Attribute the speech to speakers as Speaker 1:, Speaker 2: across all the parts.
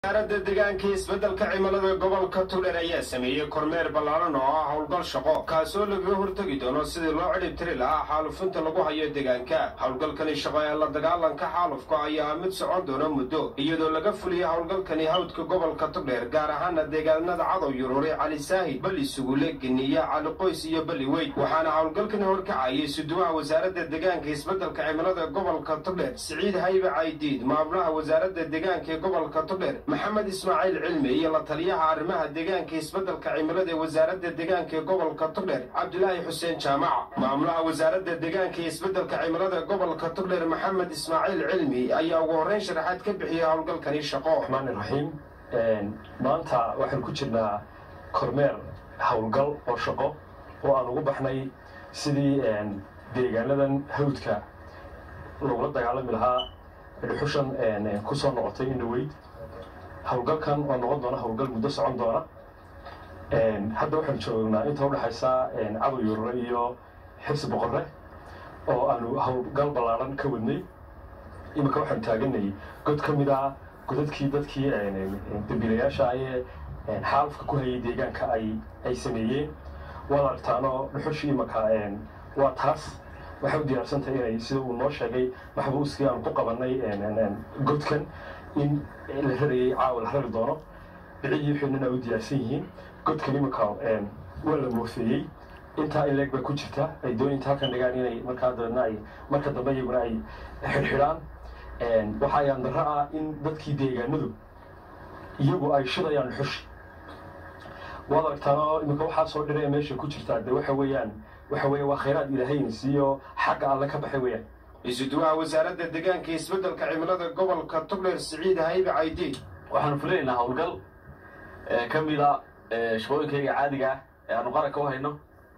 Speaker 1: wasaaradda deegaanka isbeddelka cimilada gobolka tuldher ayaa sameeyey kormeer ballaaran oo ah howlgal shaqo kaasoo lagaga hortegi doono sidii loo cidhib tiri lahaa xaalufinta lagu hayo deegaanka howlgalkani shaqo ee la dagaalanka xaalufka ayaa mid socon doona muddo iyadoo laga fuliyey howlgalkani hawdka gobolka tugdheer gaar ahaana deegaanada cadow yuruuri cali saahid bali sugule geniya cali qoys iyo bali weyd waxaana howlgalkani horkacayay suduwaha wasaaradda deegaanka isbeddelka cimilada gobolka tugdheer siciid haybe caydiid maamulaha wasaaradda deegaanka ee gobolka tugdheer maxamed ismaaciil cilmi iyo la taliyaha arrimaha deegaanka isbeddelka cimilada ee wasaaradda deegaanka ee gobolka tugdheer cabdilaahi xuseen jaamac maamulaha wasaaradda deegaanka ee isbeddelka cimilada gobolka tugdheer maxamed ismaaciil cilmi ayaa ugu horreyn sharaxaad ka bixiyey howlgalkani shaqo
Speaker 2: raxmaan iraxiim maanta waxaan ku jirnaa kormeer howlgal oo shaqo oo aan ugu baxnay sidii deegaanadan hawdka lagula dagaalami lahaa dhuxushan ku soo noqotay indhaweyd howlgalkan oo noqon doona howlgal muddo socon doona hadda waxaan joognaa inta udhexaysa cadow yurure iyo xibsi boqorre oo aanu howlgal ballaaran ka wadnay iminka waxaan taaganay god ka mid ah godadkii dadkii dambiilayaasha ayee xaalufka ku hayay deegaanka ay ay sameeyeen waad aragtaanoo dhuxushii imanka waa taas waxay u diyaarsantahay inay sida uu noo sheegay maxbuuskii aan ku qabanay godkan in la rarayay caawa la rari doono bicigii wixinana u diyaarsan yihiin godkan iminka waa la moofeeyey intaa in leeg bay ku jirta ay doonayinta halkan dhigaan inay markaa dabeedna ay marka dambe iyaguna ay xidhxidhaan waxaa ayaan darro ah in dadkii deegaanadu iyagu ay shidayaan dhuxushi waad aragtaanoo iminka waxaa soo dhiraya meesha ku jirtaa de waxa weeyaan waxa weeye waa khayraad ilaahayna siiyo xagga alle ka baxay weeyaan
Speaker 1: isuduwaha wasaaradda deegaanka isbeddelka cimilada gobolka tugdheer siciid haybe caydiid
Speaker 3: waxaanu fulinaynaa howlgal ka mida shaqooyinkayga caadiga ah ee aanu qaranka u hayno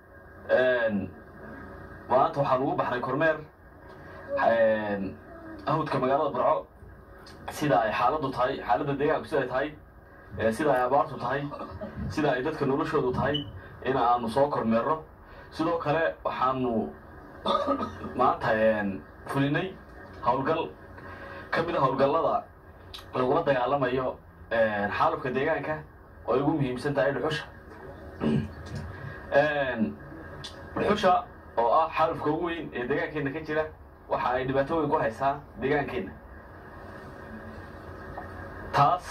Speaker 3: maanta waxaan ugu baxnay kormeer hawdka magaalada barco sida ay xaaladdu tahay xaaladda deegaanku siday tahay sida ay abaartu tahay sida ay dadka noloshoodu tahay in aanu soo kormeerno sidoo kale waxaanu maanta fulinay howlgal ka mida howlgallada lagula dagaalamayo xaalufka deegaanka oo ay ugu muhiimsan tahay dhuxusha dhuxusha oo ah xaalufka ugu weyn ee deegaankeenna ka jira waxa ay dhibaato weyn ku haysaa deegaankeenna taas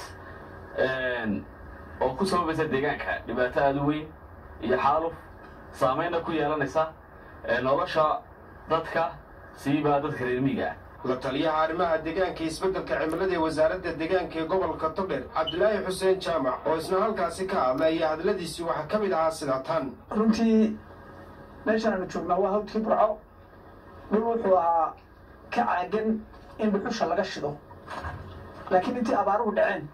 Speaker 3: oo ku sababaysa deegaanka dhibaato aada u weyn iyo xaaluf saameynna ku yeelanaysa nolosha dadka siiba dadka reermiiga ah
Speaker 1: la taliyaha arrimaha deegaanka isbeddelka cimilada ee wasaaradda deegaanka ee gobolka tugdheer cabdilaahi xuseen jaamac oo isna halkaasi ka hadlay iyo hadladiisii waxaa ka mid ahaa sida tan
Speaker 4: runtii meeshaan aanu joognaa waa hawdkii burco dhul wuxuu ahaa ka caagan in dhuxusha laga shido laakiin intii abaaruhu dhaceen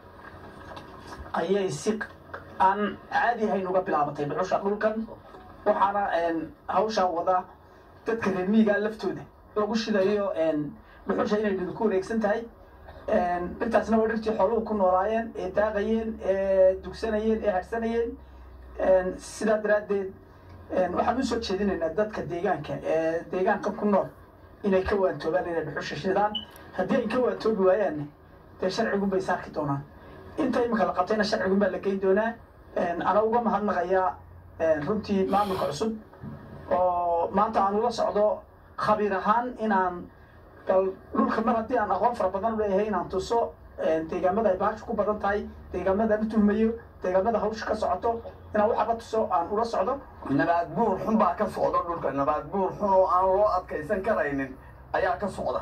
Speaker 4: ayay si aan caadi ahayn uga bilaabatay dhuxusha dhulkan waxaana hawshaa wada dadka reermiigaa laftooda lagu shidayo dhuxusha inay dhidu ku wareegsan tahay dhirtaasna waa dhirtii xooluhu ku noolaayeen ee daaqayeen ee dugsanayeen ee harsanayeen sidaa daraaddeed waxaan usoo jeedinaynaa dadka deegaanka ee deegaanka ku nool inay ka waantoobaan inay dhuxusha shidaan haddii ay ka waantoobi waayaanne dee sharcigun bay saarki doonaan inta iminka la qabtayna sharcigun baa la geyn doonaa ana uga mahadnaqayaa runtii maamulka cusub oo maanta aan ula socdo khabiir ahaan inaan bal dhulka mar haddii aan aqoon fara badan u leeyahay inaan tuso deegaamada ay baashu ku badan tahay deegaamada la tuhmayo deegaamada hawsha ka socoto inaan waxaba tuso aan ula socdo
Speaker 5: nabaad guur xun baa ka socda dhulka nabaad guur xun oo aan loo adkaysan karaynin ayaa ka socda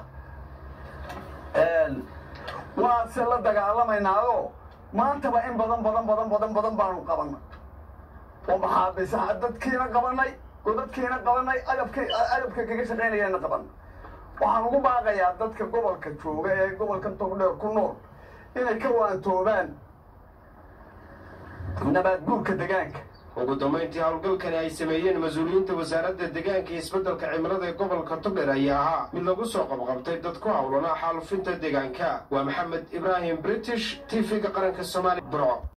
Speaker 5: waa se la dagaalamaynaayo maantaba in badan badan badan badan badan baanu qabanay oo maxaabisaha dadkiina qabanay godadkiina qabanay agabk agabka kaga shaqaynayana qabanay waxaan ugu baaqayaa dadka gobolka jooga ee gobolka togdheer ku nool inay ka waantoobaan nabaad guurka deegaanka
Speaker 1: ugu dambayntii howlgalkani ay sameeyeen mas-uuliyiinta wasaaradda deegaanka iyo isbeddelka cimilada ee gobolka tugdheer ayaa ahaa mid lagu soo qabqabtay dad ku howlanaa xaalufinta deegaanka waa maxamed ibraahim british t v-ga qaranka soomaaliya burco